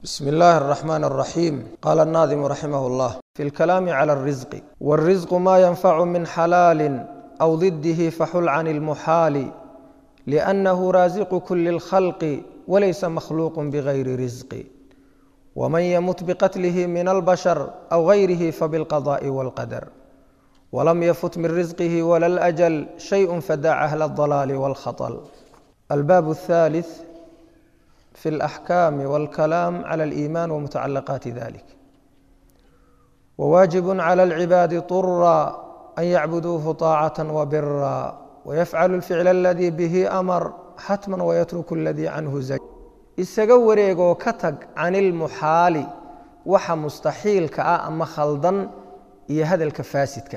بسم الله الرحمن الرحيم قال الناظم رحمه الله في الكلام على الرزق والرزق ما ينفع من حلال أو ضده فحل عن المحال لأنه رازق كل الخلق وليس مخلوق بغير رزق ومن يمت بقتله من البشر أو غيره فبالقضاء والقدر ولم يفت من رزقه ولا الأجل شيء فدع أهل الضلال والخطل الباب الثالث في الأحكام والكلام على الإيمان ومتعلقات ذلك وواجب على العباد طرا أن يعبدوه طاعة وبرا ويفعل الفعل الذي به أمر حتما ويترك الذي عنه زج isaga wareegoo ka tag can ilmuxaali waxa mustaxiilka ah ama khaldan iyo hadalka faasidka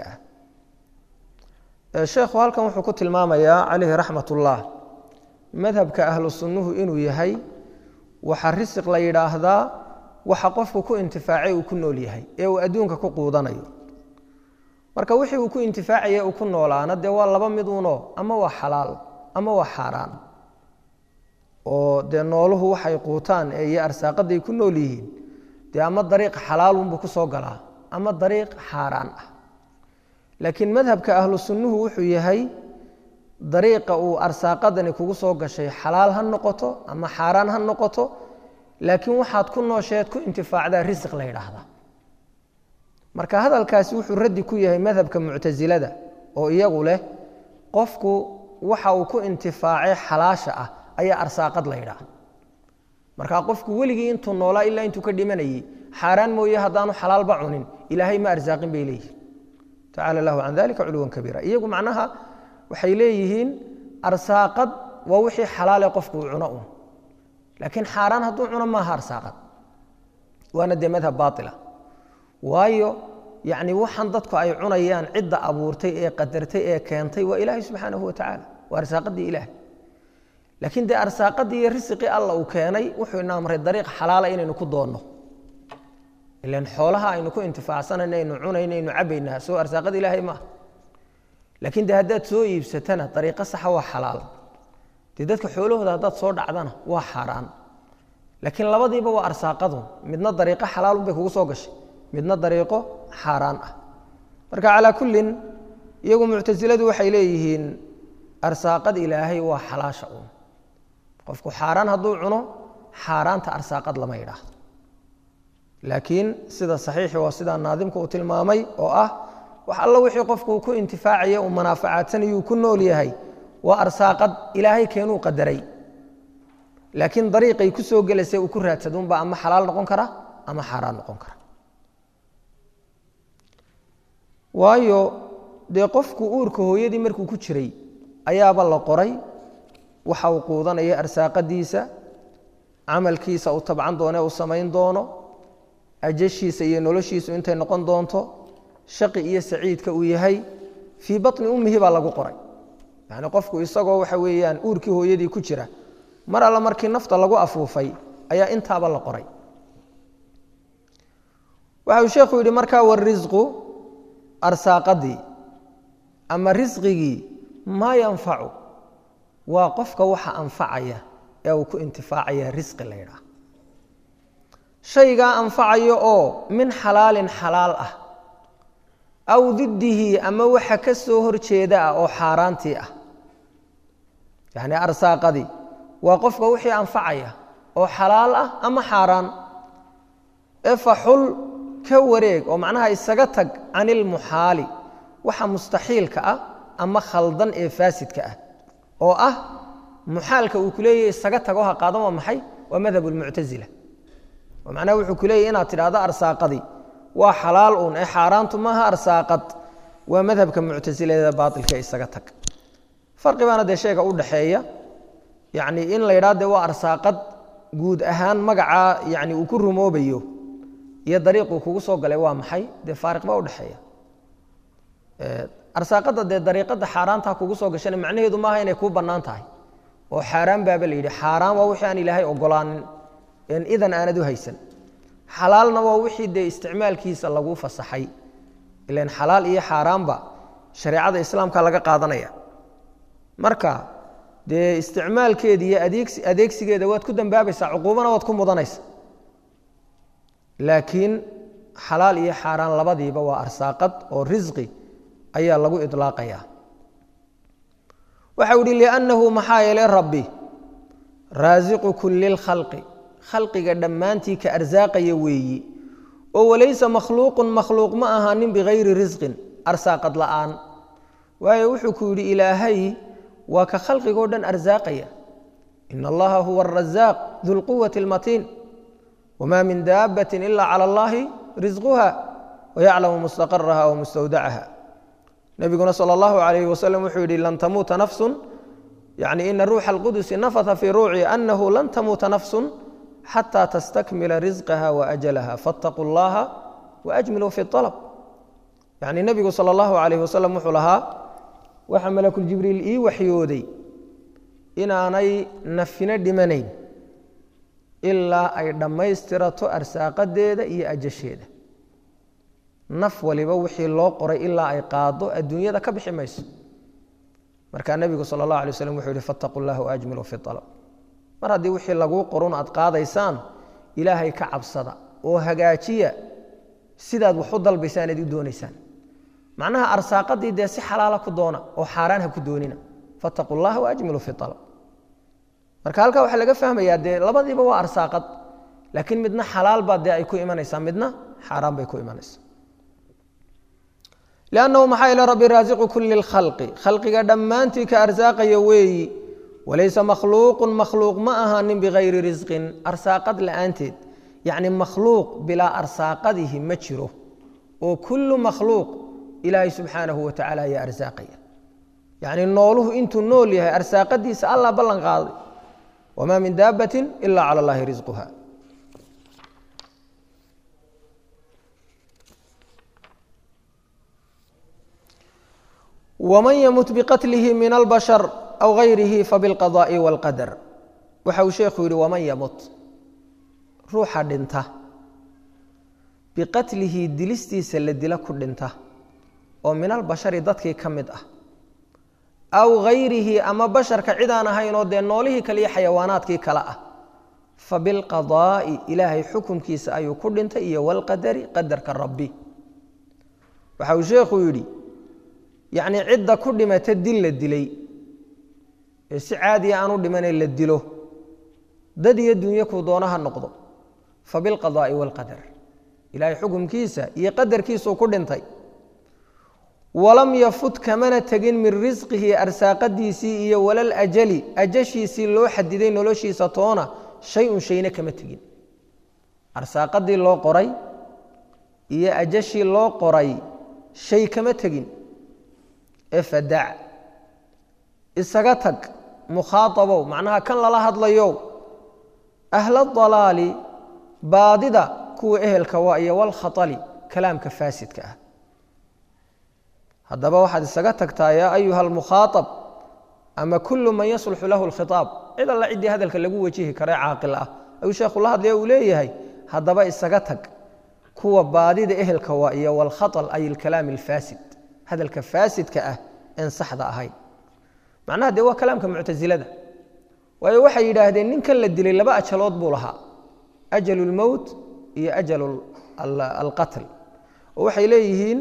ah sheekhu halkan wuxuu ku tilmaamayaa calayhi raxmat ullah madhabka ahlu sunnuhu inuu yahay waxa risiq la yidhaahdaa waxa qofku ku intifaacay uu ku nool yahay ee uu adduunka ku quudanayo marka wixii uu ku intifaacaya uu ku noolaana dee waa laba mid uno ama waa xalaal ama waa xaaraan oo dee nooluhu waxay quutaan ee iyo arsaaqaday ku nool yihiin dee ama dariiq xalaalunbuu ku soo galaa ama dariiq xaaraan ah laakiin madhabka ahlu sunnuhu wuxuu yahay dariiqa uu arsaaqadani kugu soo gashay xalaal ha noqoto ama xaaraan ha noqoto laakiin waxaad ku noosheed ku intifaacdaa risiq la yidhaahdaa marka hadalkaasi wuxuu raddi ku yahay madhabka muctasilada oo iyagu leh qofku waxa uu ku intifaacay xalaasha ah ayaa arsaaqad la yidhaah marka qofku weligii intuu noolaa ilaa intuu ka dhimanayey xaaraan mooye haddaanu xalaalba cunin ilaahay ma arsaaqin bay leeyihin tacala lahu can dalika culuwan kabiira iyagu macnaha waxay leeyihiin arsaaqad waa wixii xalaale qofku uu cuno un laakiin xaaraan hadduu cuno maaha arsaaqad waana dee madhab baaila waayo yacni waxaan dadku ay cunayaan cidda abuurtay ee qadartay ee keentay waa ilaahay subxaanahu watacaala waa arsaaqadii ilaah laakiin dee arsaaqadii iyo risiqii alla uu keenay wuxuu ina amray dariiq xalaala inaynu ku doonno ilan xoolaha aynu ku intifaacsanayna aynu cunayna aynu cabaynaa soo arsaaqada ilaahay maaha laakiin de haddaad soo iibsatana dariiqo saxa waa xalaal dee dadka xoolahooda haddaad soo dhacdana waa xaaraan laakiin labadiiba waa arsaaqadu midna dariiqo xalaalun bay kugu soo gashay midna dariiqo xaaraan ah marka calaa kullin iyagu muctasiladu waxay leeyihiin arsaaqad ilaahay waa xalaasha un qofku xaaraan hadduu cuno xaaraanta arsaaqad lama yidhaahdo laakiin sida saxiixi waa sidaa naadimka uu tilmaamay oo ah wax alla wixii qofku ku intifaacaya uu manaafacaadsanayuu ku nool yahay waa arsaaqad ilaahay keenuu qadaray laakiin dariiqay ku soo gelaysa uu ku raadsadunba ama xalaal noqon kara ama xaaraan noqon kara waayo dee qofku uurka hooyadii markuu ku jiray ayaaba la qoray waxa uu quudanaya arsaaqadiisa camalkiisa uu tabcan doone uu samayn doono ajashiisa iyo noloshiisu intay noqon doonto shaqi iyo saciidka uu yahay fii baطni ummihi baa lagu qoray yani qofku isagoo waxa weeyaan uurkii hooyadii ku jira mar alle markii nafta lagu afuufay ayaa intaaba la qoray waxa uu sheekhu yidhi markaa warisqu arsaaqadii ama risqigii maa yanfacu waa qofka waxa anfacaya ee uu ku intifaacaya risqi la ydhaah shaygaa anfacayo oo min xalaalin xalaal ah aw didihi ama waxa ka soo horjeeda ah oo xaaraantii ah yacni arsaaqadii waa qofka wixii anfacaya oo xalaal ah ama xaaraan ee faxul ka wareeg oo macnaha isaga tag can ilmuxaali waxa mustaxiilka ah ama khaldan ee faasidka ah oo ah muxaalka uu ku leeyahy isaga tago ha qaadan waa maxay waa madhab lmuctasila oo macnaha wuxuu ku leeyahy inaad tidhahdo arsaaqadii waa xalaal uun ee xaaraantu maaha arsaaqad waa madhabka muctasiladeeda baailka isaga tag farqi baana dee sheega u dhaxeeya yani in la yidhahdo dee waa arsaaqad guud ahaan magacaa yani uu ku rumoobayo iyo dariiquu kugu soo galay waa maxay dee faariq baa udhexeeya arsaaqada dee dariiqada xaaraanta kugu soo gashana macnaheedu maaha inay kuu bannaan tahay oo xaaraan baaba la yidhi xaaraan waa wixii aan ilaahay ogolaanin en idan aanad u haysan xalaalna waa wixii dee isticmaalkiisa lagu fasaxay ilan xalaal iyo xaaraanba shareecada islaamka laga qaadanaya marka dee isticmaalkeeda iyo adeegsigeeda waad ku dambaabaysaa cuquubana waad ku mudanaysa laakiin xalaal iyo xaaraan labadiiba waa arsaaqad oo risqi ayaa lagu idlaaqaya waxau ihi liannahu maxaa yeelay rabbi raasiqu kulli lkhalqi khalqiga dhammaantii ka arsaaqaya weeyi oo walaysa makhluuqun makhluuq ma ahaanin bikayri risqin arsaaqad la'aan waayo wuxuu ku yidhi ilaahay waa ka khalqigoo dhan arsaaqaya ina allaha huwa arasaaq du lquwati almatiin wma min daabati ila clى اllahi risquha wayaclamu mustaqaraha wmustawdacaha nebiguna salى اllahu alayh wasalam wuxuu yihi lan tamuuta nafsu yani ina ruuxa اlqudusi nafata fii ruuci anahu lan tamuuta nafsu xata tastakmila risqaha waajalaha faاtaquu اllaha waajmiluu fi اطalb yani nebigu salى اllahu alayh wasalam wuxuu lahaa waxa malakuljibriil ii waxyooday inaanay nafina dhimanayn ilaa ay dhammaystirato arsaaqadeeda iyo ajasheeda naf waliba wixii loo qoray ilaa ay qaado adduunyada ka bixi mayso markaa nebigu sala allah alay waslam wuxuu yihi fattaquu llah waajmiluu fi alab mar haddii wixii laguu qorun aad qaadaysaan ilaahay ka cabsada oo hagaajiya sidaad wax u dalbaysaan aad u doonaysaan macnaha arsaaqadii dee si xalaala ku doona oo xaaraan ha ku doonina fattaquu llaha waajmiluu fi alab marka halkaa waxaa laga fahmayaa dee labadiiba waa arsaaqad laakiin midna xalaal baa dee ay ku imanaysaa midna xaaraan bay ku imanaysaa lannahu maxaa ila rabbi raasiqu kuli lkhalqi khalqiga dhammaantii ka arsaaqaya weeyi walaysa makhluuqun makhluuq ma ahaanin bikayri risqin arsaaqad la'aanteed yacni makhluuq bilaa arsaaqadihi ma jiro oo kullu makhluuq ilaahay subxaanahu wa tacala ayaa arsaaqaya yacni nooluhu intuu nool yahay arsaaqadiisa allah ballan qaaday wma min daabati ila clى اllahi risquha wman ymut biqatlihi min albashar aw gayrihi fabilqadaءi wاlqadar waxa uu sheekhu yihi waman yamut ruuxa dhinta biqatlihi dilistiisa la dila ku dhinta oo min albashari dadkii ka mid ah aw hayrihi ama basharka cid aan ahaynoo dee noolihii kale iyo xayawaanaadkii kale ah fa bilqadaa'i ilaahay xukumkiisa ayuu ku dhintay iyo walqadari qadarka rabbi waxa uu sheekhu yidhi yacnii cidda ku dhimata dil la dilay ee si caadiya aan u dhimanay la dilo dad iyo dunyo kuu doona ha noqdo fa bilqadaa'i waalqadar ilaahay xukumkiisa iyo qadarkiisuu ku dhintay walam yafut kamana tegin min risqihi arsaaqadiisii iyo walal ajali ajashiisii loo xadiday noloshiisa toona shay-un shayna kama tegin arsaaqadii loo qoray iyo ajashii loo qoray shay kama tegin ee fadac isaga tag mukhaaabow macnaha kan lala hadlayo ahla dalaali baadida kuwa ehelka waa iyo walkhatali kalaamka faasidka ah haddaba waxaad isaga tagtaa yaa ayuha almukhaaab ama kullu man yasluxu lahu lkhitaab cid alla ciddii hadalka lagu wajihi karee caaqil ah ayuu sheekhu la hadlaya uu leeyahay haddaba isaga tag kuwa baadida ehelka waa iyo walkhaal ay alkalaam alfaasid hadalka faasidka ah en saxda ahayn macnaha dee waa kalaamka muctasilada waayo waxay yidhaahdeen ninkan la dilay laba ajalood buu lahaa ajalu lmowt iyo ajalu alqatl oo waxay leeyihiin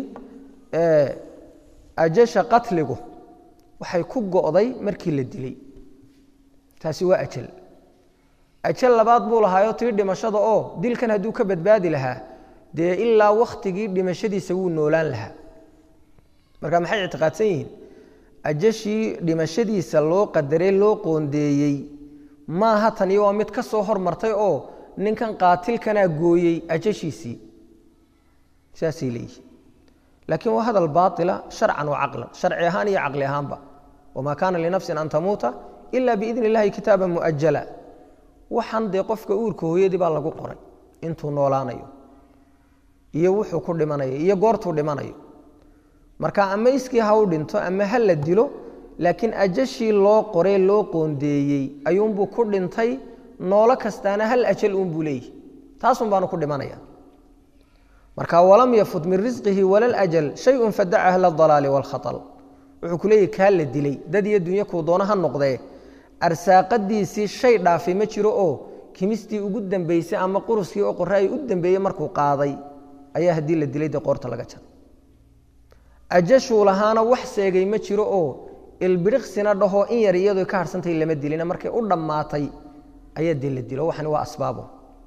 ajasha qatligu waxay ku go'day markii la dilay taasi waa ajal ajal labaad buu lahaayo tii dhimashada oo dilkan hadduu ka badbaadi lahaa dee ilaa wakhtigii dhimashadiisa wuu noolaan lahaa marka maxay ictiqaadsan yihiin ajashii dhimashadiisa loo qadarey loo qoondeeyey maaha tani waa mid ka soo hormartay oo ninkan qaatilkanaa gooyey ajashiisii saasay leeyihin laakiin waa hadal baaila sharcan wa caqlan sharci ahaan iyo caqli ahaanba wamaa kaana linafsin an tamuuta ila biidni illahi kitaaba muajala waxaan dee qofka uurka hooyadii baa lagu qoray intuu noolaanayo iyo wuxuu ku dhimanayo iyo goortuu dhimanayo marka ama iskii ha u dhinto ama ha la dilo laakiin ajashii loo qoree loo qoondeeyey ayuunbuu ku dhintay noolo kastaana hal ajal uunbuu leeyihi taasun baanu ku dhimanaya marka walam yafut min risqihi wala ljal shayun fadaca ahla dalaali wاlkhaal wuxuu ku leeyahi kaa la dilay dad iyo dunyo kuu doona ha noqdee arsaaqadiisii shay dhaafay ma jiro oo kimistii ugu dambeysay ama quruskii oo qoraay u dambeeyey markuu qaaday ayaa haddii la dilay dee qoorta laga jaro ajashuu lahaana wax seegay ma jiro oo ilbiriqsina dhahoo in yar iyadoo ka harhsantay lama dilina markay u dhammaatay ayaa dee la dilo waxani waa asbaabo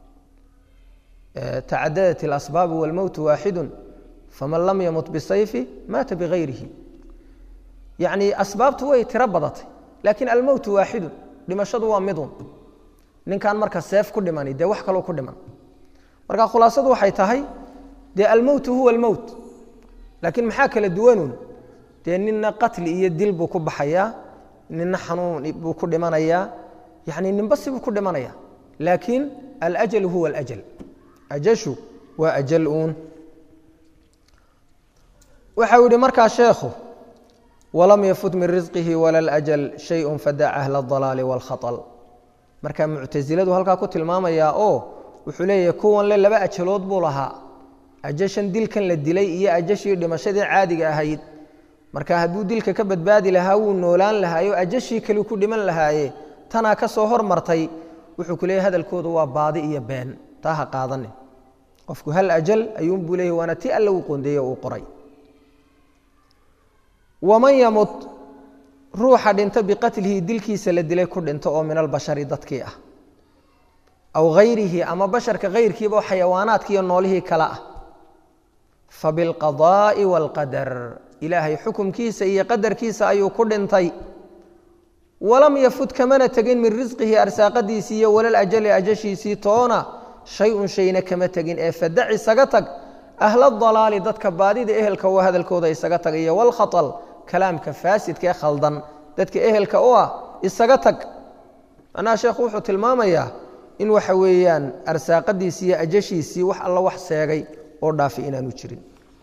tacadadat اlasbaabu wاlmowtu waaxidu faman lam yamut bisayfi maata bigayrihi yacni asbaabtu way tiro badatay laakiin almowtu waaxidun dhimashadu waa midun ninkan marka seef ku dhimani dee wax kaloo ku dhiman marka khulaasadu waxay tahay dee almowtu huwa almowt laakiin maxaa kala duwanun dee nina qatli iyo dil buu ku baxayaa nina xanuun buu ku dhimanayaa yani ninba sibuu ku dhimanaya laakiin alajal huwa alajal ajashu waa ajal uun waxau yihi markaa sheekhu walam yafut min risqihi wala اlajal shayء fadac ahla اdalaali wاlkhaطl marka muctasiladu halkaa ku tilmaamayaa oo wuxuu leeyahay kuwan le laba ajalood buu lahaa ajashan dilkan la dilay iyo ajashii dhimashadii caadiga ahayd marka hadduu dilka ka badbaadi lahaa wuu noolaan lahaayo ajashii kali ku dhiman lahaaye tanaa ka soo hormartay wuxuu ku leeyahy hadalkoodu waa baadi iyo been taa ha qaadanin qofku hal ajal ayuunbuu leeyahy waana ti alla uu qoondeeye uu qoray waman yamut ruuxa dhinta biqatlihi dilkiisa la dilay ku dhinto oo min albashari dadkii ah aw hayrihi ama basharka hayrkiiba oo xayawaanaadki iyo noolihii kale ah fabilqadaa'i waalqadar ilaahay xukumkiisa iyo qadarkiisa ayuu ku dhintay walam yafut kamana tegin min risqihi arsaaqadiisii iyo walal ajali ajashiisii toona shay-un shayna kama tegin ee fadac isaga tag ahla dalaali dadka baadida ehelka waa hadalkooda isaga tag iyo walkhatal kalaamka faasidka ee khaldan dadka ehelka u ah isaga tag macnaha sheekhu wuxuu tilmaamayaa in waxa weeyaan arsaaqadiisii iyo ajashiisii wax alla wax seegay oo dhaafi inaanu jirin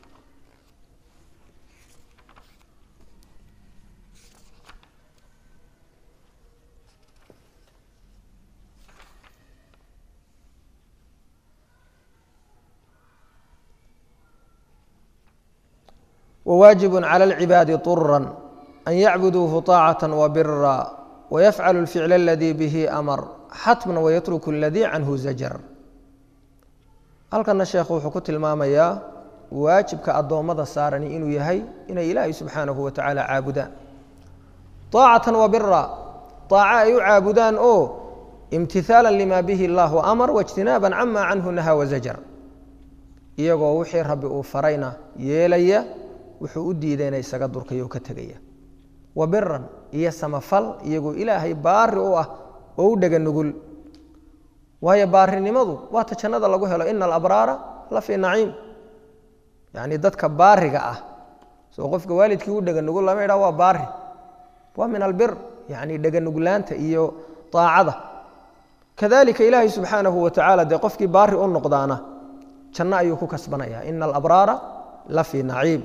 wwaajib calى اlcibaadi طura an yacbuduuhu طaacaة wabira wayafcalu اlficl اladii bihi amar xatma wayatruku اladii canhu zajar halkana sheekhu wuxuu ku tilmaamayaa waajibka addoommada saarani inuu yahay inay ilaahay subxaanahu wa tacaala caabudaan طaacatan wabira طaaca ay u caabudaan oo imtihaala lima bihi اllahu amar waاjtinaaba cama canhu naha wazajar iyagoo wixii rabbi uu farayna yeelaya wuxuu u diidayna isaga durkaya oo ka tegaya wa biran iyo samafal iyagoo ilaahay baari u ah oo u dhega nugul waayo baarinimadu waa ta jannada lagu helo ina alabraara la fii naciim yacni dadka baariga ah soo qofka waalidkii u dhega nugul lama idhaha waa baari waa min albir yacni dhega nuglaanta iyo aacada kadalika ilaahay subxaanahu wa tacaala dee qofkii baari u noqdaana janno ayuu ku kasbanaya ina alabraara la fii naciim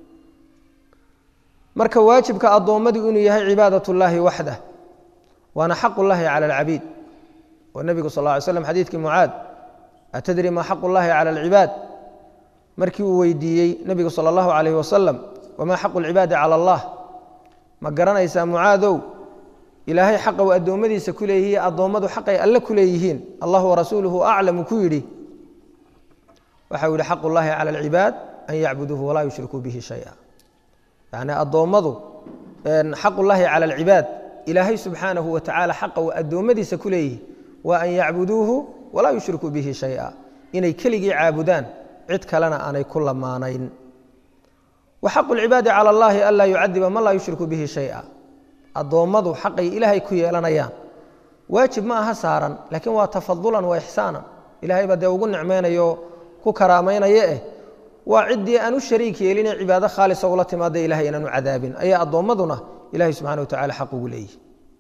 marka waajibka addoommadu inuu yahay cibaadat اllaahi waxdah waana xaq اllahi calى اlcabiid oo nebigu sal ه alay slam xadiidkii mucaad atadri ma xaq اllahi calى اlcibaad markii uu weydiiyey nebigu salى اllahu alayh wasalam wama xaqu اlcibaadi calى اllah ma garanaysaa mucaadow ilaahay xaqa uu addoommadiisa ku leeyihiy addoommadu xaqay alle ku leeyihiin allah warasuuluhu aclamu ku yidhi waxau yihi xaq اllahi calى اlcibaad an yacbuduuhu walaa yushrikuu bihi shaya yacni addoommadu xaqullaahi cala alcibaad ilaahay subxaanahu wa tacaala xaqa uu addoommadiisa ku leeyihi waa an yacbuduuhu walaa yushrikuu bihi shaya inay keligii caabudaan cid kalena aanay ku lamaanayn wa xaqu lcibaadi cala allahi anlaa yucadiba man laa yushriku bihi shaya addoommadu xaqay ilaahay ku yeelanayaan waajib ma aha saaran laakiin waa tafadulan wa ixsaanan ilahay baa dee ugu nicmaynayo ku karaamaynaya eh waa ciddii aan u shariik yeelinee cibaado khaalisa ula timaada ilahay inaanu cadaabin ayaa addoommaduna ilahay subxana wa tacala xaq ugu leeyihi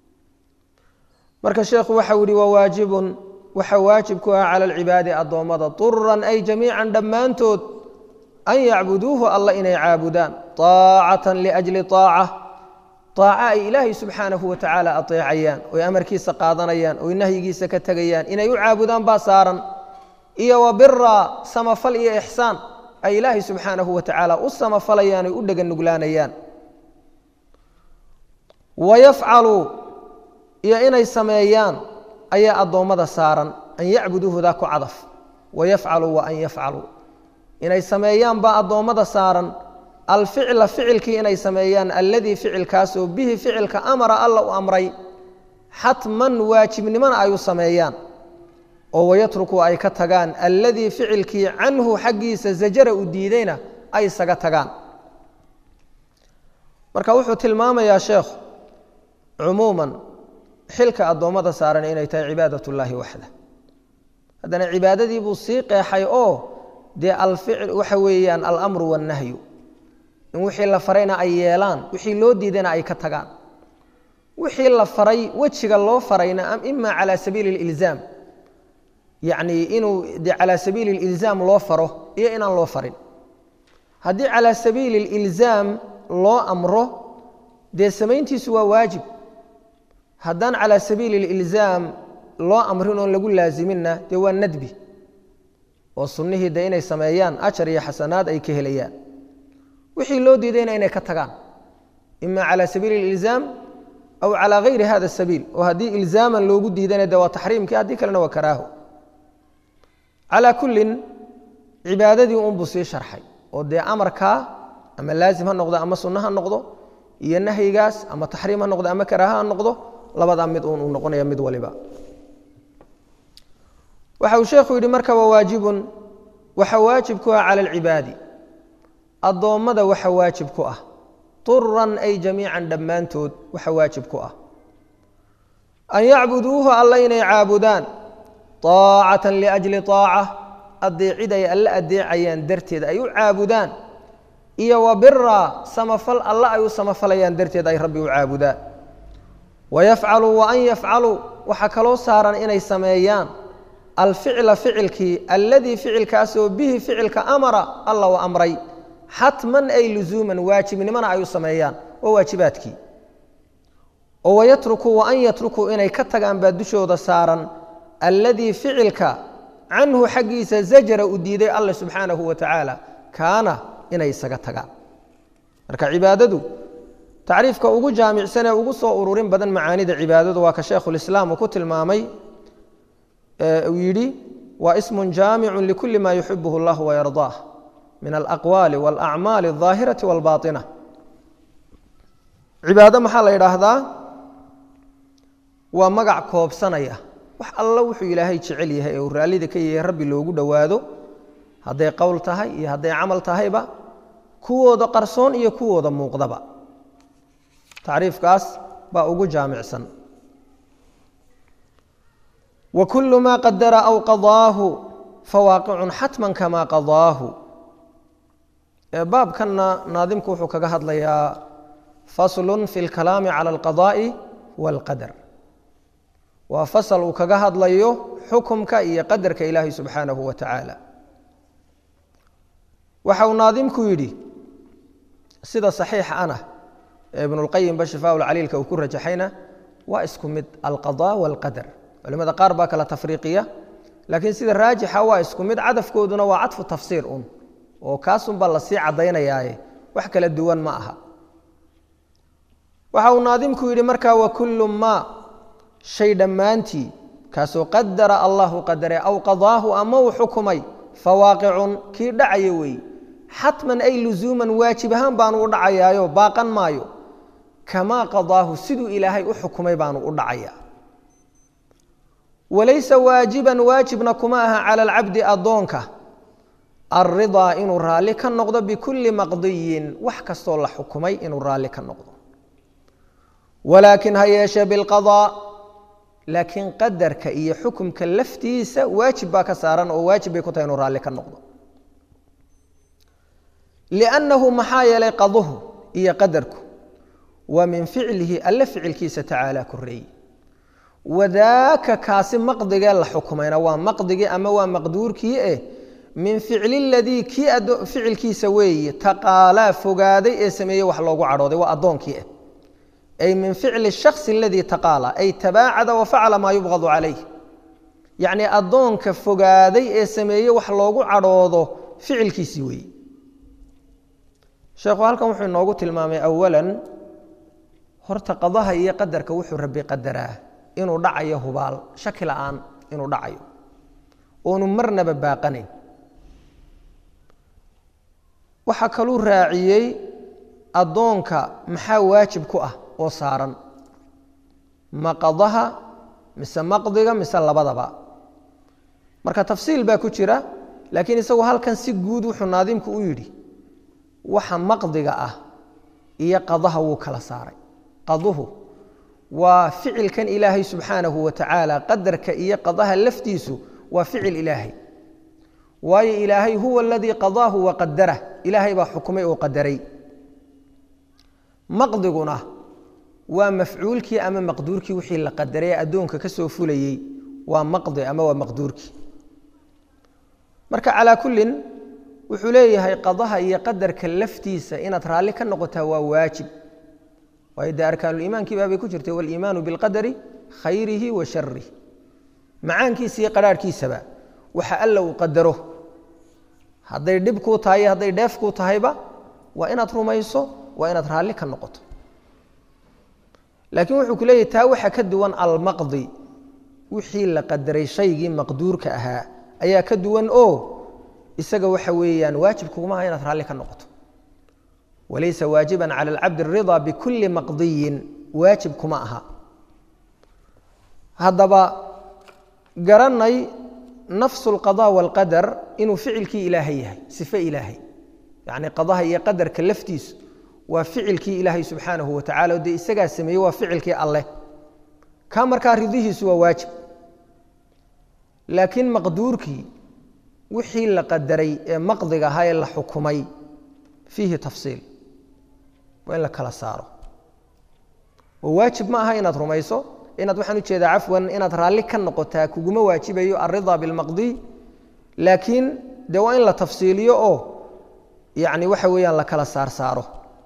marka sheekhu waxau yihi wawaajibun waxa waajib ku ah cala alcibaadi addoommada turan ay jamiican dhammaantood an yacbuduuhu alla inay caabudaan aacatan liajli aaca aaca ay ilaahay subxaanahu wa tacaala ateecayaan oy amarkiisa qaadanayaan oy nahyigiisa ka tegayaan inay u caabudaan baa saaran iyo wa bira samafal iyo ixsaan ay ilaahay subxaanahu wa tacaala u samafalayaan oy u dhega nuglaanayaan wa yafcalu iyo inay sameeyaan ayaa addoommada saaran an yacbuduuhudaa ku cadaf wayafcaluu wa an yafcaluu inay sameeyaan baa addoommada saaran alficla ficilkii inay sameeyaan alladii ficilkaasoo bihi ficilka amara alla u amray xatman waajibnimona ay u sameeyaan oo wayatruku ay ka tagaan alladii ficilkii canhu xaggiisa zajara u diidayna ay isaga tagaan marka wuxuu tilmaamayaa sheekhu cumuuman xilka addoommada saaran inay tahay cibaadat ullaahi waxda haddana cibaadadii buu sii qeexay oo dee alficl waxa weeyaan alamru wannahyu in wixii la farayna ay yeelaan wixii loo diidayna ay ka tagaan wixii la faray wejiga loo farayna ima calaa sabiili اlilzaam yacni inuu de calaa sabiili اlilzaam loo faro iyo inaan loo farin haddii calaa sabiili اlilzaam loo amro dee samayntiisu waa waajib haddaan calaa sabiili اlilzaam loo amrin oon lagu laaziminna dee waa nadbi oo sunnihii de inay sameeyaan ajar iyo xasanaad ay ka helayaan wixii loo diidayna inay ka tagaan ima calى sabiili اlilzaam aw calى gayri hada sabiil oo haddii ilzaaman loogu diidana de waa taxriimkii haddii kalena waa karaaho calaa kullin cibaadadii unbuu sii sharxay oo dee amarkaa ama laazim ha noqdo ama sunno ha noqdo iyo nahyigaas ama taxriim ha noqdo ama karaaha ha noqdo labadaa mid un uu noqonaya mid waliba waxa uu sheekhu yidhi marka waa waajibun waxa waajib ku ah cala alcibaadi addoommada waxa waajib ku ah turan ay jamiican dhammaantood waxa waajib ku ah an yacbuduuhu alla inay caabudaan aacatan liajli aaca adeecid ay alle adeecayaan darteed ay u caabudaan iyo wa bira samafal alle ay u samafalayaan darteed ay rabbi u caabudaan wayafcaluu wa an yafcaluu waxaa kaloo saaran inay sameeyaan alficla ficilkii alladii ficilkaasoo bihi ficilka amara alla u amray xatman ay luzuuman waajibnimona ay u sameeyaan waa waajibaadkii oo wayatrukuu wa an yatrukuu inay ka tagaan baa dushooda saaran alladii ficilka canhu xaggiisa zajara u diiday alle subxaanahu wa tacaala kaana inay isaga tagaan marka cibaadadu tacriifka ugu jaamicsan ee ugu soo ururin badan macaanida cibaadadu waa ka sheekhulislaam uu ku tilmaamay uu yidhi waa ismun jaamicu likuli ma yuxibuhu اllah wayardaah min alaqwaali wاlacmaali الظaahirati wاlbaaطina cibaado maxaa la yidhaahdaa waa magac koobsanaya wax alla wuxuu ilaahay jecel yahay ee uu raallida ka yahay rabbi loogu dhowaado hadday qowl tahay iyo hadday camal tahayba kuwooda qarsoon iyo kuwooda muuqdaba tacriifkaas baa ugu jaamicsan wa kulu ma qadara aw qadaahu fawaaqicun xatman kama qadaahu baabkanna naadimku wuxuu kaga hadlayaa faslun fi اlkalaami cala alqadaa'i wاlqadar waa fasal uu kaga hadlayo xukumka iyo qadarka ilaahay subxaanahu wa tacaala waxa uu naadimku yidhi sida saxiixa ana ee ibnulqayimba shifaa lcaliilka uu ku rajaxayna waa isku mid alqadaa waalqadar culimada qaar baa kala tafriiqiya laakiin sida raajixa waa isku mid cadafkooduna waa cadfu tafsiir un oo kaasunbaa lasii caddaynayaaye wax kala duwan ma aha waxa uu naadimku yidhi markaa wa kullu maa shay dhammaantii kaasoo qadara allahu qadare aw qadaahu ama uu xukumay fawaaqicun kii dhacaya weeye xatman ay luzuuman waajib ahaan baanu u dhacayaayo baaqan maayo kamaa qadaahu siduu ilaahay u xukumay baanu u dhacayaa walaysa waajiban waajibna kuma aha cala alcabdi addoonka alridaa inuu raalli ka noqdo bikulli maqdiyin wax kastoo la xukumay inuu raalli ka noqdo walaakin ha yeeshee bilqadaa laakiin qadarka iyo xukumka laftiisa waajib baa ka saaran oo waajib bay ku tahay inuu raalli ka noqdo liannahu maxaa yeelay qaduhu iyo qadarku waa min ficlihi alle ficilkiisa tacaala koreeye wadaaka kaasi maqdigee la xukumayna waa maqdigii ama waa maqduurkii eh min ficli ladii kii ficilkiisa weeye taqaalaa fogaaday ee sameeyey wax loogu cadhooday waa addoonkii ah ay min ficli shaksi aladii taqaala ay tabaacada wa facala maa yubqadu calayh yacnii addoonka fogaaday ee sameeyey wax loogu cadhoodo ficilkiisii weeye sheekhu halkan wuxuu inoogu tilmaamay awalan horta qadaha iyo qadarka wuxuu rabbi qadaraa inuu dhacayo hubaal shaki la'aan inuu dhacayo oonu marnaba baaqanayn waxaa kaluu raaciyey addoonka maxaa waajib ku ah oo saaran maqadaha mise maqdiga mise labadaba marka tafsiil baa ku jira laakiin isagu halkan si guud wuxuu naadimku u yidhi waxa maqdiga ah iyo qadaha wuu kala saaray qaduhu waa ficilkan ilaahay subxaanahu wa tacaala qadarka iyo qadaha laftiisu waa ficil ilaahay waayo ilaahay huwa aladii qadaahu wa qadarah ilaahay baa xukumay oo qadaray maqdiguna waa mafcuulkii ama maqduurkii wixii la qadaray ee addoonka ka soo fulayey waa maqdi ama waa maqduurkii marka calaa kullin wuxuu leeyahay qadaha iyo qadarka laftiisa inaad raalli ka noqotaa waa waajib waayo dee arkaanuliimaankii baabay ku jirtay waliimaanu bilqadari khayrihi wa sharih macaankiisa iyo qadhaarhkiisaba waxa alla uu qadaro hadday dhib kuu tahay iyo hadday dheef kuu tahayba waa inaad rumayso waa inaad raalli ka noqoto laakiin wuxuu ku leeyahy taa waxa ka duwan almaqdi wixii la qadaray shaygii maqduurka ahaa ayaa ka duwan oo isaga waxa weeyaan waajib kuguma aha inaad raalli ka noqoto walaysa waajiba cala alcabdi aridaa bikulli maqdiyin waajib kuma aha haddaba garanay nafsu alqada walqadar inuu ficilkii ilaahay yahay sife ilaahay yacni qadaha iyo qadarka laftiisu waa ficilkii ilaahay subxaanahu wa tacala o dee isagaa sameeyey waa ficilkii alleh ka markaa ridihiisu waa waajib laakiin maqduurkii wixii la qadaray ee maqdiga ahaa ee la xukumay fiihi tafsiil waa in la kala saaro oo waajib ma aha inaad rumayso inaad waxaan ujeedaa cafwan inaad raalli ka noqotaa kuguma waajibayo alridaa bilmaqdiy laakiin dee waa in la tafsiiliyo oo yacni waxa weeyaan la kala saar saaro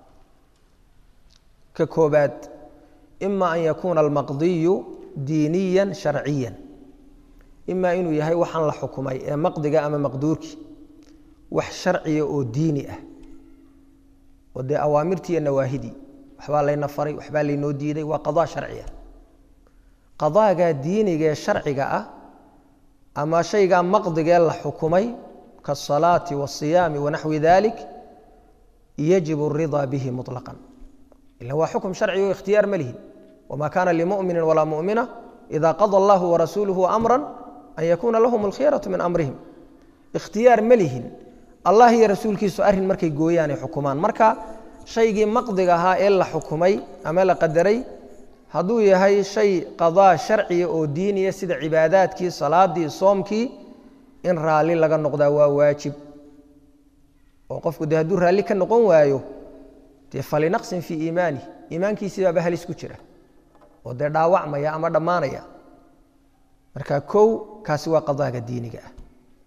ka koobaad ima an yakuuna almaqdiyu diiniya sharciya ima inuu yahay waxaan la xukumay ee maqdiga ama maqduurkii wax sharciya oo diini ah oo dee awaamirtii iyo nawaahidii waxbaa layna faray waxbaa laynoo diiday waa qadaa sharciya qadaaga diiniga ee sharciga ah ama shaygaa maqdigee la xukumay kaasalaati waasiyaami wanaxwi dalik yajib aridaa bihi muطlaqan ila waa xukum sharci o ikhtiyaar ma lihin wma kana limumini walaa mumina ida qada allahu warasuuluhu amra an yakuuna lahum alkhiyaratu min amrihim ikhtiyaar ma lihin allah iyo rasuulkiisu arrin markay gooyaanay xukumaan marka shaygii maqdiga ahaa ee la xukumay ama la qadaray hadduu yahay shay qadaa sharciya oo diiniya sida cibaadaadkii salaadii soomkii in raalli laga noqdaa waa waajib oo qofku de hadduu raalli ka noqon waayo dee falinaqsin fii iimaani iimaankiisibaaba halis ku jira oo dee dhaawacmaya ama dhammaanaya marka kow kaasi waa qadaaga diiniga ah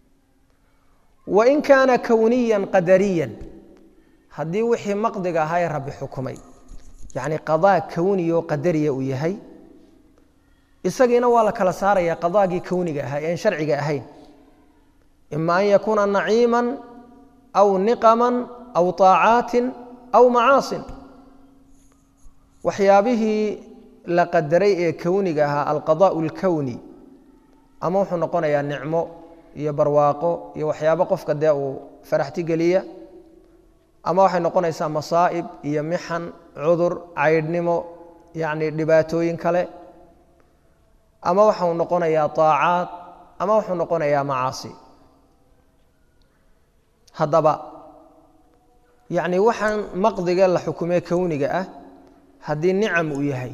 wain kaana kowniyan qadariyan haddii wixii maqdiga ahaa ee rabbi xukumay yacni qadaa kowniyo qadariya uu yahay isagiina waa la kala saaraya qadaagii kowniga ahaa ean sharciga ahayn ima an yakuuna naciima aw niqama aw طaacaatin aw macaasin waxyaabihii la qadaray ee kowniga ahaa alqadaء اlkowni ama wuxuu noqonayaa nicmo iyo barwaaqo iyo waxyaabo qofka dee uu faraxti geliya ama waxay noqonaysaa masaa'ib iyo mixan cudur caydhnimo yacni dhibaatooyin kale ama waxau noqonayaa طaacaad ama wuxuu noqonayaa macaasi haddaba yacni waxaan maqdiga la xukumee kowniga ah haddii nicam uu yahay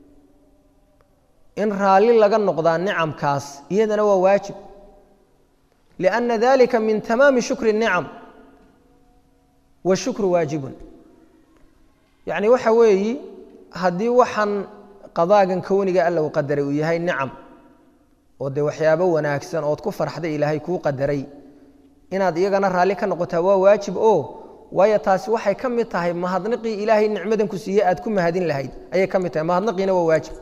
in raalli laga noqdaa nicamkaas iyadana waa waajib lianna dalika min tamaami shukri الnicam washukru waajibun yacni waxa weeyi haddii waxaan qadaagan kowniga alla uu qadaray uu yahay nicam oo dee waxyaabo wanaagsan ood ku farxday ilaahay kuu qadaray inaad iyagana raalli ka noqotaa waa waajib oo waayo taasi waxay ka mid tahay mahadniqii ilaahay nicmadan ku siiye aad ku mahadin lahayd ayay ka mid tahay mahadniqiina waa waajib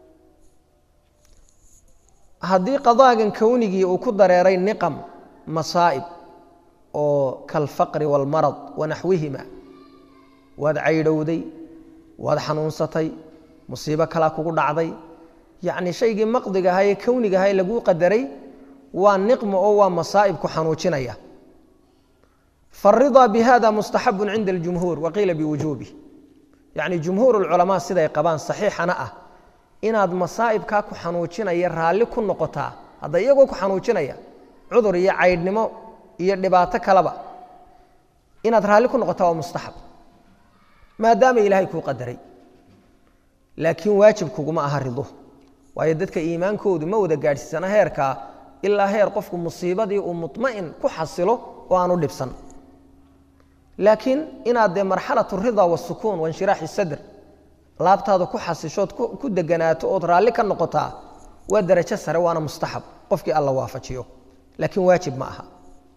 haddii qadaagan kownigii uu ku dareeray niqam masaa'ib oo kalfaqri waalmarad wanaxwihima waad caydhowday waad xanuunsatay musiibo kalaa kugu dhacday yacni shaygii maqdiga ahaa ee kowniga ahaa ee laguu qadaray waa niqmo oo waa masaa'ib ku xanuujinaya faaridaa bihada mustaxabun cinda aljumhuur waqiila biwujuubih yacni jumhuur ulculamaa siday qabaan saxiixana ah inaad masaa'ibkaa ku xanuujinaya raalli ku noqotaa hadda iyagoo ku xanuujinaya cudur iyo caydhnimo iyo dhibaato kaleba inaad raalli ku noqotaa waa mustaxab maadaama ilaahay kuu qadaray laakiin waajib kuguma aha rido waayo dadka iimaankoodu ma wada gaadhsiisana heerkaa ilaa heer qofku musiibadii uu muطma'in ku xasilo oo aanu dhibsan laakiin inaad dee marxalat rida wasukuun wainshiraaxi sadr laabtaada ku xasishood ku deganaato ood raalli ka noqotaa waa darajo sare waana mustaxab qofkii alla waafajiyo laakiin waajib ma aha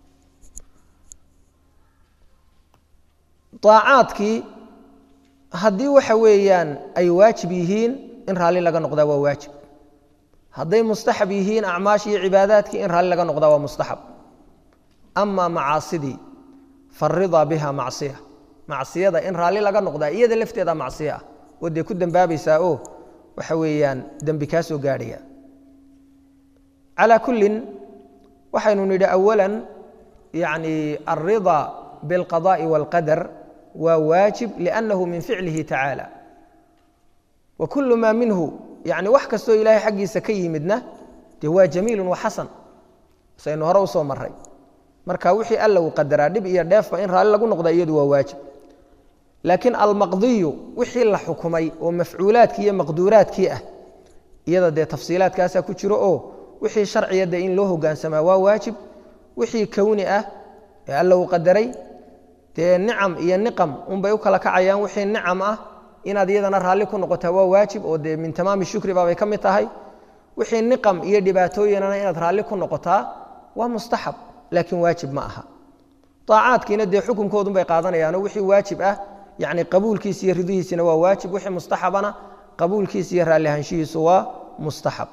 aacaadkii haddii waxa weeyaan ay waajib yihiin in raalli laga noqdaa waa waajib hadday mustaxab yihiin acmaash iyo cibaadaadkii in raalli laga noqdaa waa mustaxab ama macaasidii faridaa biha macsiya macsiyada in raalli laga noqdaa iyada lafteeda macsiya ah oo dee ku dembaabaysaa oo waxa weeyaan dembi kaa soo gaadhaya calaa kullin waxaynu nidhi awalan yani alridaa biاlqadaءi wاlqadar waa waajib liannahu min ficlihi tacaala wa kulu maa minhu yani wax kastoo ilaahay xaggiisa ka yimidna dee waa jamiilu wa xasan saynu hore usoo maray marka wixii alla uu qadaraa dhib iyo dheefba in raalli lagu noqda iyadu waa waajib laakiin almaqdiyu wixii la xukumay oo mafcuulaadkii iyo maqduuraadkii ah iyada dee tafsiilaadkaasaa ku jiro oo wixii sharciya dee in loo hogaansamaa waa waajib wixii kowni ah ee alla uu qadaray dee nicam iyo niqam unbay u kala kacayaan wixii nicam ah inaad iyadana raalli ku noqotaa waa waajib oo dee min tamaami shukri baabay ka mid tahay wixii niqam iyo dhibaatooyinana inaad raalli ku noqotaa waa mustaxab laakiin waajib ma aha aacaadkiina dee xukunkoodunbay qaadanayaanoo wixii waajib ah yani qabuulkiisa iyo ridihiisina waa waajib wixii mustaxabana qabuulkiisa iyo raallihaanshihiisu waa mustaxab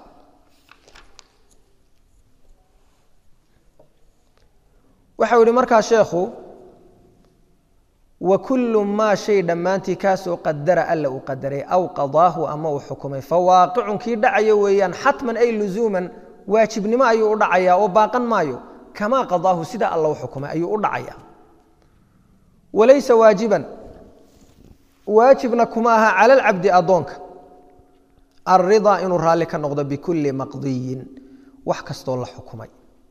waxau yihi markaa sheekhu wa kullu maa shay dhammaantii kaasoo qadara alla uu qadaray aw qadaahu ama uu xukumay fawaaqicun kii dhacayo weeyaan xatman ay luzuuman waajibnimo ayuu u dhacayaa oo baaqan maayo kamaa qadaahu sida alla u xukumay ayuu u dhacaya walaysa waajiban waajibna kuma aha cala alcabdi addoonka alridaa inuu raalli ka noqdo bikulli maqdiyin wax kastoo la xukumay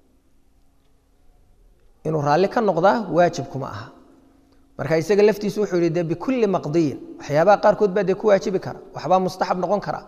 inuu raalli ka noqdaa waajib kuma aha marka isaga laftiisu wuxuu yihi de bikulli maqdiyin waxyaabaha qaarkood baa dee ku waajibi kara waxbaa mustaxab noqon kara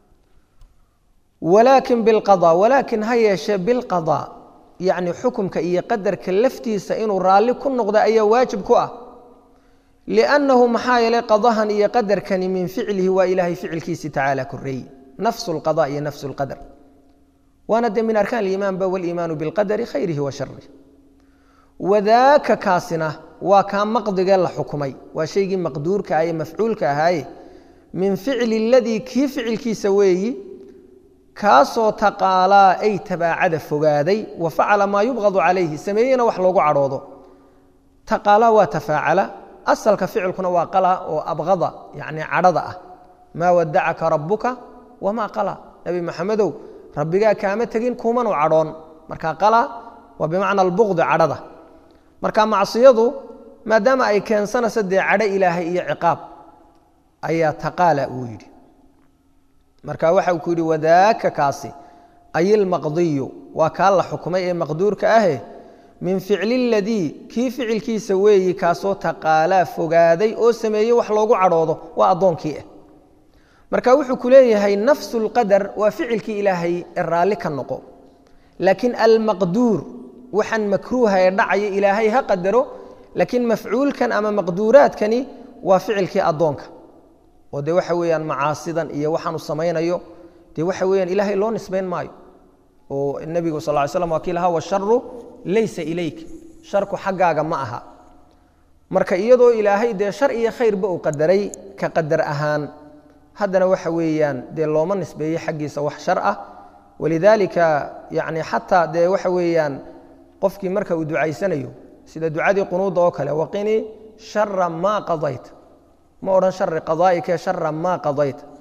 walaakin bilqada walaakin ha yeeshee bilqada yacni xukumka iyo qadarka laftiisa inuu raalli ku noqda ayaa waajib ku ah liannahu maxaa yeelay qadahan iyo qadarkani min ficlihi waa ilaahay ficilkiisi tacaala koreeye nafsu lqada iyo nafsu lqadar waana dee min arkaan aliimaanba waliimaanu bilqadari khayrihi wa sharih wadaaka kaasina waa kaa maqdigee la xukumay waa shaygii maqduurka ah ee mafcuulka ahaaye min ficli aladii kii ficilkiisa weeyi kaasoo taqaalaa ay tabaacada fogaaday wa facala maa yubqadu calayhi sameeyena wax loogu cadhoodo taqaalaa waa tafaacala asalka ficilkuna waa qala oo abqada yacni cadhada ah maa wadacaka rabbuka wamaa qala nebi maxamedow rabbigaa kaama tegin kumanu cadhoon marka qala waa bimacna albuqdi cadhada marka macsiyadu maadaama ay keensanayso dee cadho ilaahay iyo ciqaab ayaa taqaala uu yidhi marka waxa uu ku yidhi wadaaka kaasi ay ilmaqdiyu waa kaa la xukumay ee maqduurka ahe min ficli ladii kii ficilkiisa weeyi kaasoo taqaalaa fogaaday oo sameeyey wax loogu cadhoodo waa addoonkii ah marka wuxuu ku leeyahay nafsu lqadar waa ficilkii ilaahay ee raalli ka noqo laakiin almaqduur waxaan makruuha ee dhacaya ilaahay ha qadaro laakiin mafcuulkan ama maqduuraadkani waa ficilkii addoonka oo de waxa weeyaan macaasidan iyo waxaanu samaynayo dee waxa weyaan ilaahay loo nisbayn maayo oo nebigu sal ly slam waa kii lahaa washaru laysa ilayk sharku xaggaaga ma aha marka iyadoo ilaahay dee shar iyo khayrba uu qadaray ka qadar ahaan haddana waxa weeyaan dee looma nisbeeye xaggiisa wax shar ah walidaalika yani xataa dee waxa weeyaan qofkii marka uu ducaysanayo sida ducadii qunuudda oo kale waqinii shara maa qadayt ma odhan shari qadaa'ika shara maa qadayt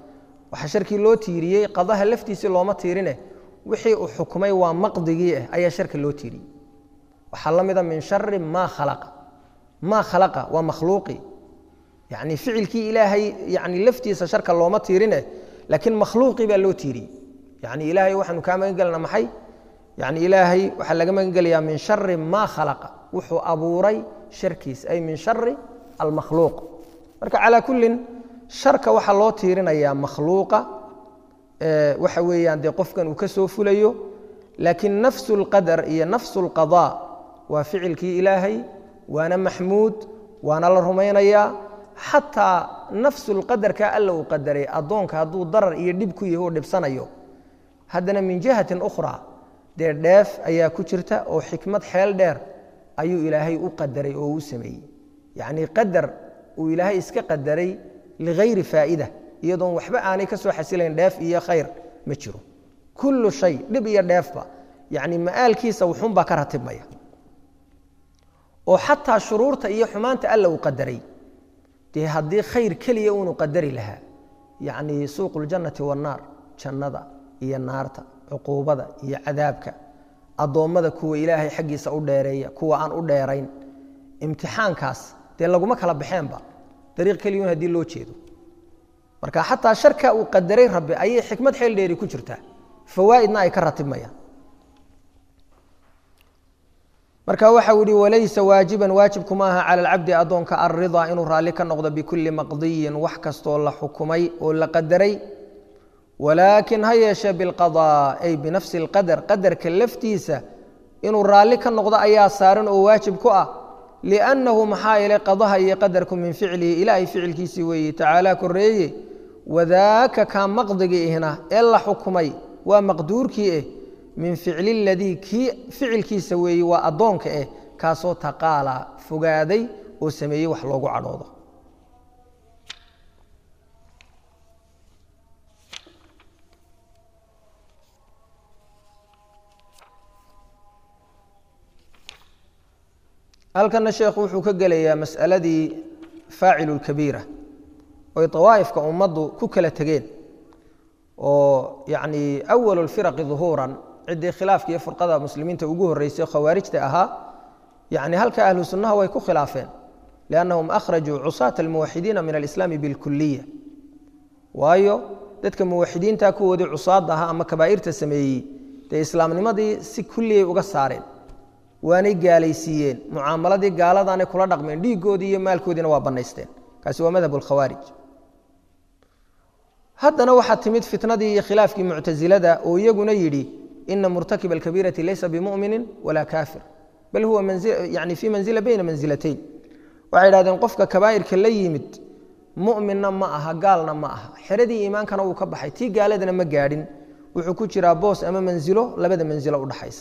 waxaa sharkii loo tiiriyey qadaha laftiisii looma tiirine wixii uu xukumay waa maqdigii ah ayaa sharka loo tiiriyey waxaa la mida min shari maa khalaqa maa khalaqa waa makhluuqi yani ficilkii ilaahay yani laftiisa sharka looma tiirine laakiin makhluuqii baa loo tiiriyey yani ilaahay waxaanu kaa magan gelna maxay yani ilaahay waxaa laga magan gelayaa min shari maa khalaqa wuxuu abuuray sharkiis ay min shari almakhluuq marka calaa kullin sharka waxaa loo tiirinayaa makhluuqa waxa weeyaan dee qofkan uu ka soo fulayo laakiin nafsu lqadar iyo nafsu lqadaa waa ficilkii ilaahay waana maxmuud waana la rumaynayaa xataa nafsu lqadarka alla uu qadaray addoonka hadduu darar iyo dhib ku yahi u dhibsanayo haddana min jihatin ukhraa dee dheef ayaa ku jirta oo xikmad xeel dheer ayuu ilaahay u qadaray oo u sameeyey yacnii qadar uu ilaahay iska qadaray ligayri faa'ida iyadoon waxba aanay ka soo xasilayn dheef iyo khayr ma jiro kullu shay dhib iyo dheefba yacni ma'aalkiisa wuxuunbaa ka ratibmaya oo xataa shuruurta iyo xumaanta alla uu qadaray dee haddii khayr keliya uunu qadari lahaa yacnii suuqu ljannati wannaar jannada iyo naarta cuquubada iyo cadaabka addoommada kuwa ilaahay xaggiisa u dheereeya kuwa aan u dheerayn imtixaankaas dee laguma kala baxeenba dariiq keliyun haddii loo jeedo marka xataa sharka uu qadaray rabbi ayay xikmad xeel dheeri ku jirtaa fawaa'idna ay ka ratibmayaan marka waxa uu yihi walaysa waajiban waajibkuma aha cala alcabdi addoonka alridaa inuu raalli ka noqdo bikulli maqdiyin wax kastoo la xukumay oo la qadaray walaakin ha yeeshee bilqadaa ay binafsi alqadar qadarka laftiisa inuu raalli ka noqdo ayaa saaran oo waajib ku ah liannahu maxaa yeelay qadaha iyo qadarku min ficlihi ilaahay ficilkiisii weeye tacaala koreeye wadaaka kaa maqdigii ihna ee la xukumay waa maqduurkii eh min ficli ladii kii ficilkiisa weeye waa addoonka eh kaasoo taqaala fogaaday oo sameeyey wax loogu cadhoodo halkana sheekhu wuxuu ka gelayaa mas'aladii faacilu lkabiira oy dawaa'ifka ummaddu ku kala tegeen oo yacni awalu lfiraqi duhuuran ciddii khilaafka iyo furqada muslimiinta ugu horreysay khawaarijta ahaa yacni halka ahlu sunnaha way ku khilaafeen liannahum akhrajuu cusaata almuwaxidiina min alislaami bilkuliya waayo dadka muwaxidiinta kuwoodii cusaadda ahaa ama kabaa'irta sameeyey dee islaamnimadii si kulliyay uga saareen waanay gaalaysiiyeen mucaamaladii gaaladaanay kula dhaqmeen dhiiggoodii iyo maalkoodiina waa bannaysteen kaasi waa madhab lkhawaarij haddana waxaa timid fitnadii iyo khilaafkii muctasilada oo iyaguna yidhi ina murtakiba alkabiirati laysa bimuminin walaa kaafir bal huwa yani fii manzila bayna mansilatayn waxay idhahdeen qofka kabaa'irka la yimid muminna ma aha gaalna ma aha xeradii iimaankana wuu ka baxay tii gaaladana ma gaadhin wuxuu ku jiraa boos ama manzilo labada manzilo udhaxaysa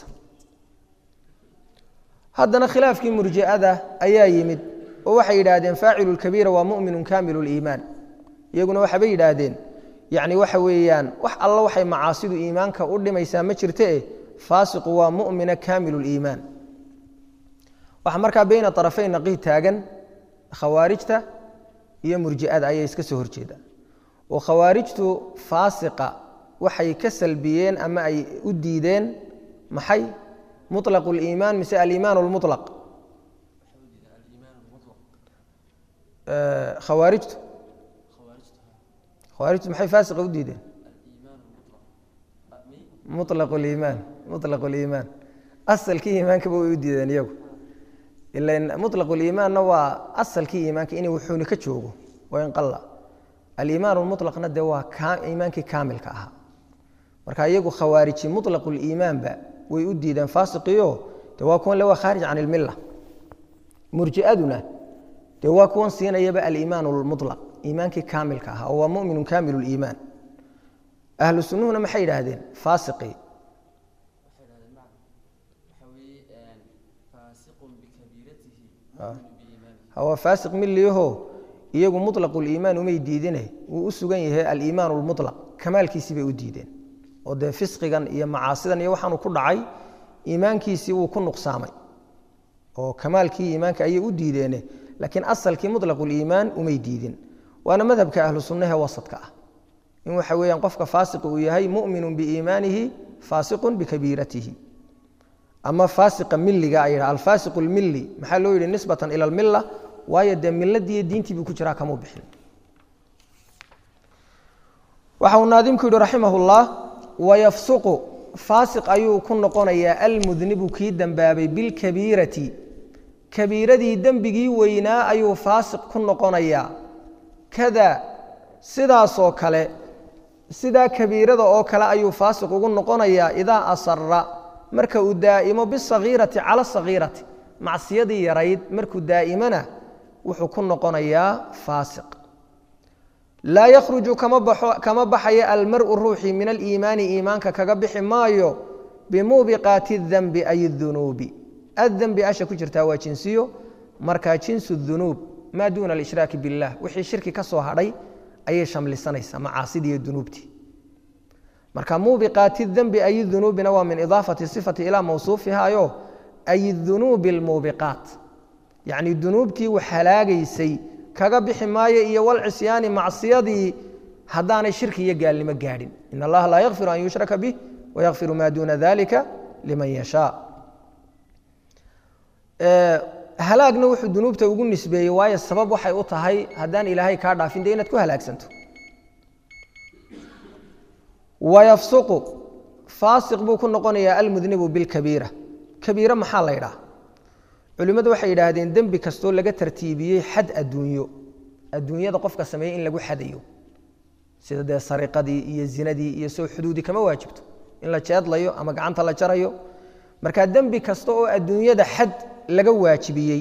haddana khilaafkii murji'ada ayaa yimid oo waxay yidhaahdeen faacilu lkabiira waa muminu kaamilu liimaan iyaguna waxaabay yidhaahdeen yacni waxa weeyaan wax alla waxay macaasidu iimaanka u dhimaysaa ma jirte faasiqu waa mumina kaamilu liimaan waxaa markaa beyna arafayn naqii taagan khawaarijta iyo murji'ada ayay iska soo horjeedaan oo khawaarijtu faasiqa waxay ka salbiyeen ama ay u diideen maxay muطlaq اliimaan mise aliimaan اlmuطlaq khawaarijtu khawaarijtu maxay faasiqa u diideen mulaq liimaan muطlaq اliimaan asalkii iimaankaba way u diideen iyagu ilan muطlaq اliimaanna waa asalkii iimaanka inay wuxuuni ka joogo wain qala aliimaan اlmuطlaqna dee waa iimaankii kaamilka ahaa marka iyagu khawaariji muطlaq اliimaanba way u diideen faasiqiio de waa kuwan le waa khaarij can ilmilla murji'aduna dee waa kuwan siinayaba aliimaan lmuطlaq iimaankii kaamilka ahaa oo waa muminu kaamilu liimaan ahlu sunnuhuna maxay yidhaahdeen faasiqii waa faasiq miliyaho iyagu muطlaqu liimaan umay diidine wuu u sugan yahay aliimaan lmuطlaq kamaalkiisii bay u diideen oo dee fisqigan iyo macaasidan iyo waxaanu ku dhacay iimaankiisii wuu ku nuqsaamay oo kamaalkii iimaanka ayay u diideene laakiin asalkii muطlaq اliimaan umay diidin waana madhabka ahlu sunnahe wasadka ah in waxa weeyaan qofka faasiqa uu yahay mu'minu biiimaanihi faasiqun bikabiiratihi ama faasiqa miliga ay yidhaha alfaasiqu lmili maxaa loo yidhi nisbatan ila almilla waayo dee miladiiyo diintii buu ku jiraa kamuu bixin waxa uu naadimku yidhi raximah اllah wayafsuqu faasiq ayuu ku noqonayaa almudnibu kii dembaabay bilkabiirati kabiiradii dembigii weynaa ayuu faasiq ku noqonayaa kada sidaasoo kale sidaa kabiirada oo kale ayuu faasiq ugu noqonayaa idaa asara marka uu daa'imo bisagiirati cala sagiirati macsiyadii yarayd markuu daa'imona wuxuu ku noqonayaa faasiq laa yakhruju kama baxayo almaru ruuxii min aliimaani iimaanka kaga bixi maayo bimuubiqaati اdanbi ay اdunuubi adanbi asha ku jirtaa waa jinsiyo markaa jinsu dunuub maa duuna alishraaki biاllah wixii shirki ka soo hadhay ayay shamlisanaysaa macaasidii iyo dunuubtii marka muubiqaati danbi ay dunuubina waa min idaafati sifati ilaa mawsuufihayo ay dunuubi اlmuubiqaat yacni dunuubtii wax halaagaysay kaga bixi maayo iyo walcisyaani macsiyadii haddaanay shirki iyo gaalnimo gaadhin in allaha laa yakfiru an yushraka bih wayakfiru maa duuna dalika liman yashaa halaagna wuxuu dunuubta ugu nisbeeyey waayo sabab waxay u tahay haddaan ilaahay kaa dhaafin dee inaad ku halaagsanto wayafsuqu faasiq buu ku noqonayaa almudnibu bilkabiira kabiira maxaa la ydhaha culimmadu waxay yidhaahdeen dembi kastoo laga tartiibiyey xad adduunyo adduunyada qofka sameeyey in lagu xadayo sida dee sariqadii iyo zinadii iyo soo xuduudi kama waajibto in la jeedlayo ama gacanta la jarayo marka dembi kasta oo adduunyada xad laga waajibiyey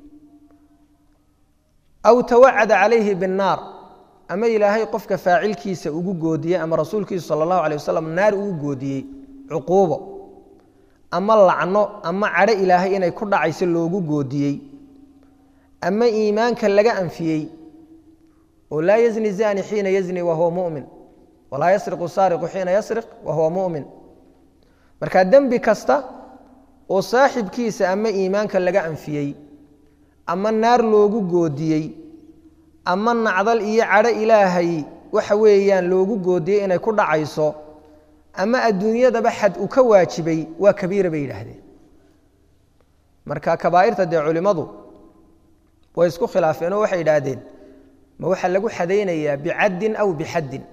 aw tawacada calayhi binnaar ama ilaahay qofka faacilkiisa ugu goodiyey ama rasuulkiisu sala allahu alay wasalam naar ugu goodiyey cuquubo ama lacno ama cadho ilaahay inay ku dhacayso loogu goodiyey ama iimaanka laga anfiyey oo laa yazni zani xiina yazni wahuwa mumin walaa yasriqu saariqu xiina yasriq wahuwa mumin marka dembi kasta oo saaxibkiisa ama iimaanka laga anfiyey ama naar loogu goodiyey ama nacdal iyo cadho ilaahay waxa weeyaan loogu goodiyey inay ku dhacayso ama adduunyadaba xad uu ka waajibay waa kabiira bay yidhaahdeen marka kabaa'irta dee culimmadu way isku khilaafeen oo waxay yidhaahdeen ma waxaa lagu xadaynayaa bicaddin aw bixaddin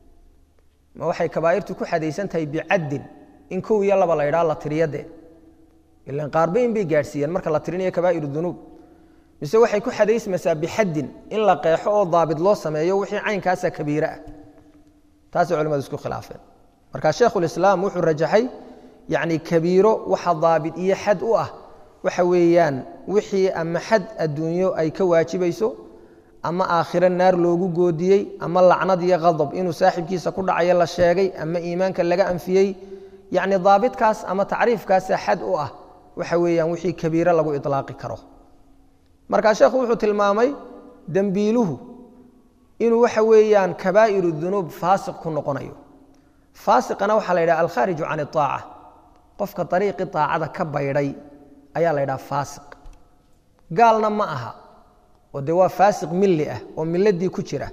ma waxay kabaa'irtu ku xadaysan tahay bicaddin in kow iyo laba la ydhaha la tiriyo dee ilan qaarba in bay gaadhsiiyeen marka la tirinayo kabaa'ir dunuub mise waxay ku xadaysmaysaa bixaddin in la qeexo oo daabit loo sameeyo wixii caynkaasa kabiire ah taasay culimadu isku khilaafeen marka sheekhulislaam wuxuu rajaxay yacni kabiiro waxa daabit iyo xad u ah waxa weeyaan wixii ama xad adduunyo ay ka waajibayso ama aakhiro naar loogu goodiyey ama lacnad iyo qadab inuu saaxibkiisa ku dhacayo la sheegay ama iimaanka laga anfiyey yacni daabitkaas ama tacriifkaasa xad u ah waxa weeyaan wixii kabiiro lagu ilaaqi karo markaa sheekhu wuxuu tilmaamay dembiiluhu inuu waxa weeyaan kabaa'iru dunuub faasiq ku noqonayo faasiqana waxaa la yidhaha alkhaariju can iaaca qofka ariiqi aacada ka baydhay ayaa la yidhaha faasiq gaalna ma aha oo dee waa faasiq milli ah oo miladii ku jira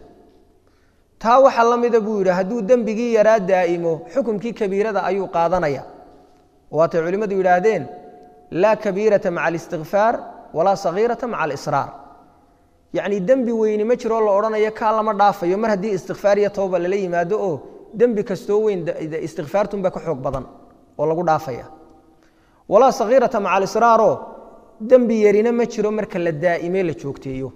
taa waxaa la mida buu yidhi hadduu dembigii yaraa daa'imo xukumkii kabiirada ayuu qaadanaya waatay culimmadu yidhaahdeen laa kabiirata maca alistikfaar walaa sagiirata maca alisraar yacni dembi weyni ma jiroo la odhanayo kaa lama dhaafayo mar haddii istikfaar iyo tooba lala yimaado oo dembi kastoo weyn istikfaartunba ka xoog badan oo lagu dhaafaya walaa sagiirata maca alisraaroo dembi yarina ma jiro marka la daa'ime la joogteeyo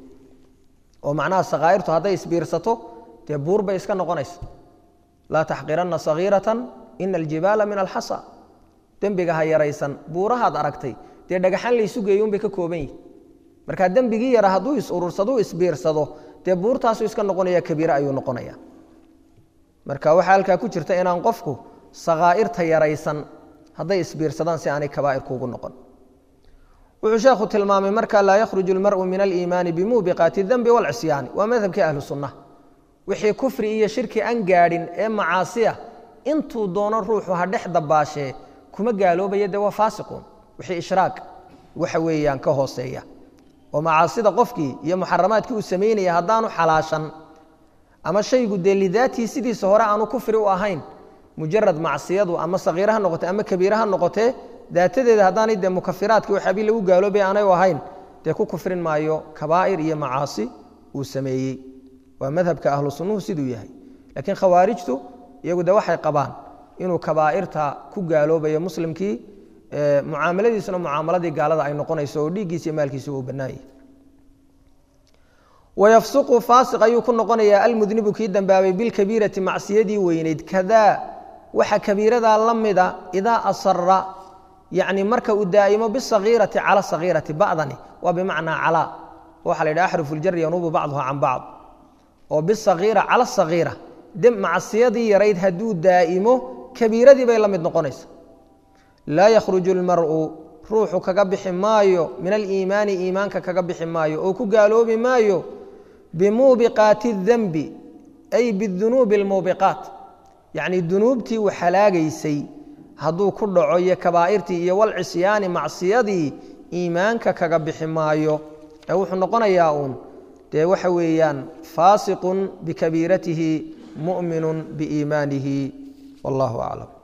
oo macnaha sakaa'irtu hadday isbiirsato dee buur bay iska noqonaysa laa taxqiranna sagiiratan ina aljibaala min alxasa dembiga ha yaraysan buurahaad aragtay dee dhagaxaan laysu geeyo unbay ka kooban yihi marka dembigii yara hadduu is-urursaduu isbiirsado dee buurtaasuu iska noqonaya kabiire ayuu noqonaya marka waxaa halkaa ku jirta inaan qofku sakaa'irta yaraysan hadday isbiirsadaan si aanay kabaa'ir kuugu noqon wuxuu sheekhu tilmaamay marka laa yakhruju almar'u min aliimaani bimuubiqaati dembi walcisyaani waa madhabkii ahlu sunna wixii kufri iyo shirki aan gaadhin ee macaasiya intuu doono ruuxu ha dhex dabaashee kuma gaaloobaya dee waa faasiquun wixii ishraaq waxa weeyaan ka hooseeya oo macaasida qofkii iyo muxaramaadkii uu samaynaya haddaanu xalaashan ama shaygu dee lidaatii sidiisa hore aanu kufri u ahayn mujarad macsiyadu ama sakiira ha noqote ama kabiira ha noqotee daatadeeda haddaanay dee mukafiraadkii waxaabii lagu gaaloobay aanay u ahayn dee ku kufrin maayo kabaa'ir iyo macaasi uu sameeyey waa madhabka ahlu sunnuhu siduu yahay laakiin khawaarijtu iyagu de waxay qabaan inuu kabaa'irta ku gaaloobayo muslimkii mucaamaladiisuna mucaamaladii gaalada ay noqonayso oo dhiiggiisa iyo maalkiisa uu bannaanyah wayafsuqu faasiq ayuu ku noqonayaa almudnibu kii dambaabay bilkabiirati macsiyadii weyneyd kadaa waxa kabiiradaa la mida idaa asara yacni marka uu daa'imo bisagiirati cala sagiirati ba'dani waa bimacnaa calaa waxa la yidhaha axrufu ljari yanuubu bacduha can bacd oo bisagiira cala sagiira de macsiyadii yarayd hadduu daa'imo kabiiradii bay la mid noqonaysa laa yakhruju lmar'u ruuxu kaga bixi maayo min aliimaani iimaanka kaga bixi maayo oo ku gaaloobi maayo bimuubiqaati اdenbi ay bidunuubi اlmuubiqaat yacni dunuubtii uu xalaagaysay hadduu ku dhaco iyo kabaa'irtii iyo walcisyaani macsiyadii iimaanka kaga bixi maayo ee wuxuu noqonayaa uun dee waxa weeyaan faasiqun bikabiiratihi mu'minu biiimaanihi wallahu aclam